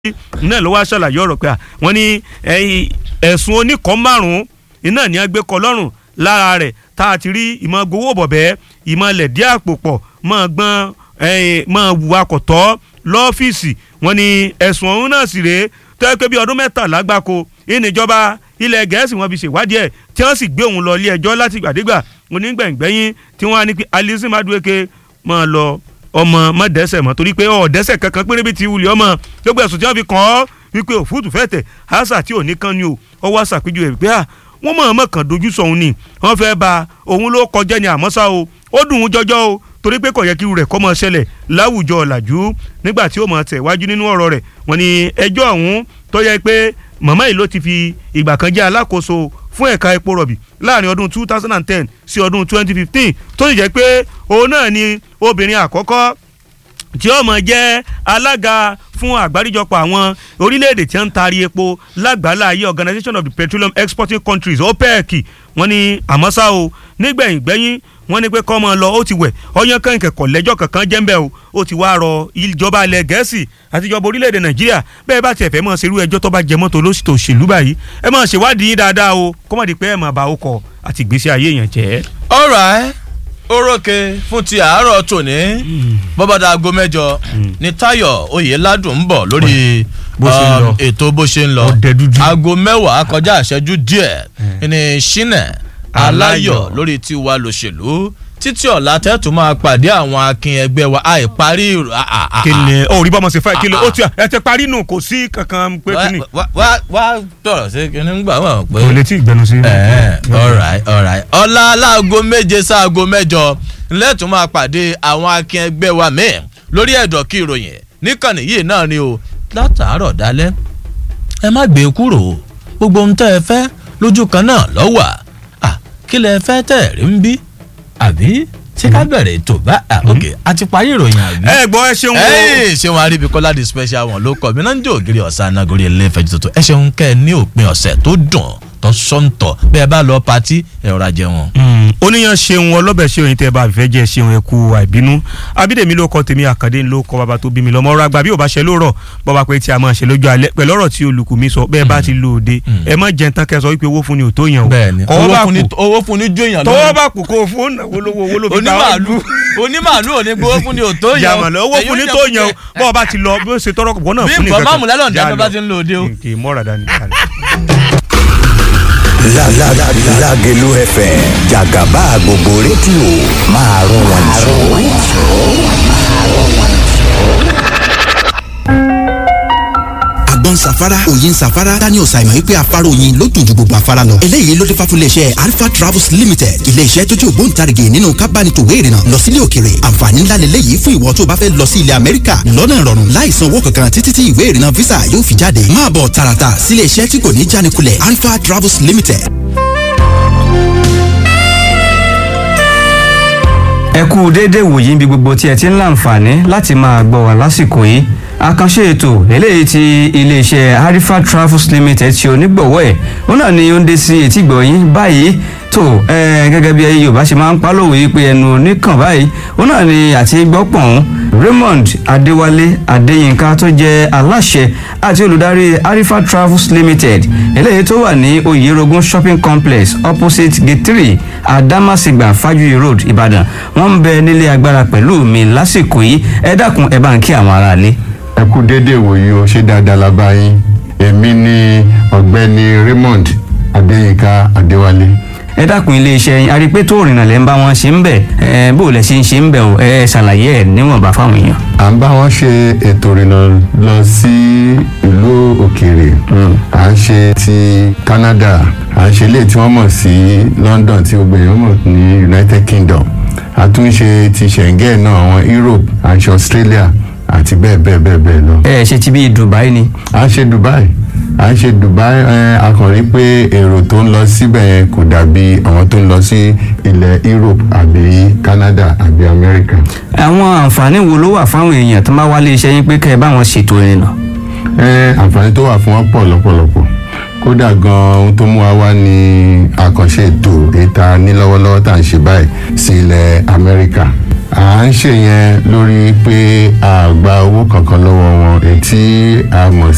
náà ló wá ṣàlàyé ọ̀rọ̀ pé wọ́n ní ẹ̀sùn oníkan márùn-ún iná ní agbé kọ lọ́rùn lára rẹ̀ tá a ti rí ìmọ̀ gbowó bọ̀bẹ́ ìmọ̀ lẹ̀dí àpò pọ̀ mọ̀ gbọ́n mọ̀ wùwà kọ̀tọ́ lọ́fíìsì wọ́n ní ẹ̀sùn ọ̀hún náà sì rèé tó yẹ pé bí ọdún mẹ́tàlá gbáko ìníjọba ilẹ̀ gẹ̀ẹ́sì wọn fi ṣèwádìí ẹ̀ tí wọ́n sì gbé òun lọ ilé ẹjọ́ láti gbàdégbà onígbẹ̀ngbẹ̀yìn tí wọ́n á ní Alison Madueke máa lọ ọmọ mọ̀dẹ́sẹ̀ mọ́ torí pé ọ̀dẹ́sẹ̀ kankan péré bíi ti wuli ọmọ gbogbo ẹ̀sùn tí wọ́n fi kàn ọ́ wípé òfúùtù fẹ́ tẹ̀ àṣà tí ò ní kan ni o ọwọ́ àṣà péjú ẹ̀ pé à wọ́n mọ̀ ọmọ kan dojú sọ̀hún ni wọ́n fẹ́ ba òun ló kọjá ni àmọ́ ṣá o ó dùn ún jọjọ́ o torí pé kò yẹ kí irú rẹ̀ kọ́ mọ́ ṣẹlẹ̀ láwùjọ ọ̀làjú nígbà tí ó mọ̀ tẹ̀ wájú nínú ọ̀rọ̀ rẹ̀ wọ́n ní ẹjọ́ ọ̀hún tó yẹ pé màmá yìí ló ti fi ìgbà kan jẹ́ alákòóso fún ẹ̀ka epo rọ̀bì láàrin ọdún two thousand and ten sí ọdún twenty fifteen tó sì jẹ́ pé òun náà ni obìnrin àkọ́kọ́ tí ó mọ̀ jẹ́ alága fún àgbáríjọpọ̀ àwọn orílẹ̀-èdè tí wọ́n ń taari epo lágbàlá ayé Organization of the Petroleum Exporting Countries OPEC wọ́n ní àmọ́ ṣá o nígbẹ̀yìn gbẹ́yìn wọ́n ní pé kọ́ mọ́ lọ ó ti wẹ̀ ọyàn kan ìkẹ̀kọ̀ lẹ́jọ́ kankan jẹ́ńbẹ́ o ó ti wá rọ ìjọba ilẹ̀ gẹ̀ẹ́sì àti ìjọba orílẹ̀-èdè nàìjíríà bẹ́ẹ̀ bá tiẹ̀ fẹ́ mọ̀ ṣerú ẹjọ́ tó bá jẹ mọ́tò lóṣìṣẹ́ òṣèlú báyìí ẹ máa ṣèwádìí yín dáadáa o kó má di pé ẹ máa bá ọkọ̀ àti ìgbésí ayé yẹn jẹ́. alright orókè fún ti àárọ̀ tòní bọ́bádà aago mẹ́jọ ní Táyọ̀ Oyèládùn ń bọ̀ lórí ètò bó ṣe ń lọ aago mẹ́wàá kọjá ìṣẹ́jú díẹ̀ ní Ṣínà Aláyọ̀ lórí tiwa lòṣèlú títí ọ̀la tẹ́tù máa pàdé àwọn akin ẹgbẹ́ wa àìparí. kìnìún ò rí bọ́mọ sí fẹ́ kí ló ó ti ẹ ti parí nù kò sí kankan pé kíni. wá wá tọrọ sí kíni gbà wọn pé. kò lè tí ì gbẹnu sí. alright alright ọ̀la láago méje sáago mẹ́jọ lẹ́tù máa pàdé àwọn akin ẹgbẹ́ wa míì lórí ẹ̀dọ̀ kí ìròyìn níkànnì yìí náà ni o látàárọ̀ dálẹ́ ẹ má gbé kúrò gbogbo ohun tẹ́ ẹ fẹ́ lójú kan náà lọ́wọ́ kí lẹ fẹ́ tẹ̀ rí ń bí àbí ṣé ká bẹ̀rẹ̀ ètò bá ok a ti parí ìròyìn àbí. ẹ gbọ́ ẹ ṣeun o. ẹ ṣeun aríbi kọ́lá di special one ló kọ́ mi náà ń jẹ́ ògiri ọ̀sán anagori ẹlẹ́fẹ̀ẹ́ tuntun ẹ ṣeun kẹ́ ẹ ní òpin ọ̀sẹ̀ tó dùn tó sọ́ńtọ̀ bẹ́ẹ̀ bá lọ patí ẹ rọra jẹun. oníyan ṣeun ọlọ́bẹ̀ ṣeun yìí tẹ́ ẹ bá fẹ́ jẹ́ ṣeun ẹ kú àìbínú abídèmí ló kọ tèmi àkàndé ló kọ bàbá tó bí mi lọ́mọ ọ̀rọ̀ àgbà bí ò bá ṣe lóòrọ̀ bọ́ba pé tí a máa ṣe lójú alẹ́ pẹ̀lú ọ̀rọ̀ tí olùkù mi sọ bẹ́ẹ̀ bá ti lò dé ẹ má jẹun tán kẹ́ sọ wípé owó fún ni ò tó yàn o. bẹ́ẹ̀ni owó fún ni jó yàn lórí tọwọ́ bá kù kó fún náwó lówó owó ló fi ta onímàálù onímàálù ò ní gbowó fún ni ò tó yàn o. yàmàlà owó fún ni tó yàn o bọ́ọ̀ bá ti lọ bí ó ṣe tọrọ kọ̀ náà fún ni bí nǹkan máàmù lẹ́lọ́ọ̀dì ẹ̀ bá ti ń lò dé o. kì í mọ́ra dání. Lágẹ̀lú FM jàgàbá gbogbo rédíò máa rún wọn jù. àgbọn safara òyin safara daniel simon wípé afárá oyin ló dùn ju gbogbo afárá lọ. eléyìí ló dé fà fún iléeṣẹ́ alpha travels limited iléeṣẹ́ tó jẹ́ ògbóǹtarìgì nínú kábánitòwé ìrìnnà lọ sílé òkèrè àǹfààní ńlá lélẹ́yìí fún ìwọ tó bá fẹ́ lọ sí ilẹ̀ amẹ́ríkà lọ́nà ìrọ̀rùn láì san owó kankan títí tí ìwé ìrìnnà visa yóò fi jáde máa bọ̀ tààràtà sílé iṣẹ́ tí kò ní jánikulẹ̀ alpha travels limited. ẹ kú déédéé wòyí bí gbogbo tí ẹ ti ń láǹfààní láti máa gbọ́ wá lásìkò yìí àkànṣe ètò eléyìí tí iléeṣẹ́ harifa travels limited ṣe onígbọ̀wọ́ ẹ̀ òun náà ni ó ń dé sí etígbọ̀ yín báyìí tó gẹ́gẹ́ bí yorùbá ṣe máa ń pálòwé pé ẹnu oníkàn báyìí òun náà ni àti gbọ́pọ̀n raymond adéwálé adéyínká tó jẹ́ aláṣẹ àti olùdarí harifa travels limited eléyìí tó wà ní oyerogun shopping complex opposite gate three adamasingba fajuyi road ìbàdàn wọ́n ń bẹ nílé agbára pẹ̀lú mi lásìkò yìí ẹ dákun ẹ bá ń kí àwọn aráalé ẹ kú déédéé wòye o ṣé dáadáa la bá yín èmi ni ọ̀gbẹ́ni Raymond Adéyínká Adéwálé. ẹ dákun iléeṣẹ́ yín arípé tó rìnnà lẹ́ ń bá wọn ṣe ń bẹ̀ ẹ bó lẹ ṣe ń ṣe ń bẹ̀ o ẹ ṣàlàyé ẹ níwọ̀nba fáwọn èèyàn. à ń bá wọn ṣe ètò ìrìnnà lọ sí ìlú òkèèrè à ń ṣe ti Canada à ń ṣe ilé tí wọ́n mọ̀ sí London tí gbogbo èèyàn mọ̀ ní United Kingdom a tún ṣe ti Schengen náà àwọn Europe à ń ṣe Australia àti bẹ́ẹ̀ bẹ́ẹ̀ bẹ́ẹ̀ bẹ́ẹ̀ lọ. ẹ ṣe ti bí Dubai ni. à ń ṣe Dubai à ń ṣe Dubai ẹ a kàn rí pé èrò tó ń lọ síbẹ̀ yẹn kò dàbí àwọn tó ń lọ sí ilẹ̀ Europe àbí Canada àbí America. àwọn àǹfààní wo ló wà fáwọn èèyàn tó bá wálé iṣẹ́ yín pé kẹ́ ẹ bá wọn ṣètò ìrìnnà. ẹ àǹfààní tó wà fún wọn pọ̀ lọ́pọ̀lọpọ̀ kódà gan ohun tó mú wa wá ní àkànṣe ètò ìta ní lọ́wọ́lọ́wọ́ tá à ń ṣe báyìí sí ilẹ̀ Amẹ́ríkà à ń ṣe yẹn lórí pé a gba owó kankan lọ́wọ́ wọn èyí tí a mọ̀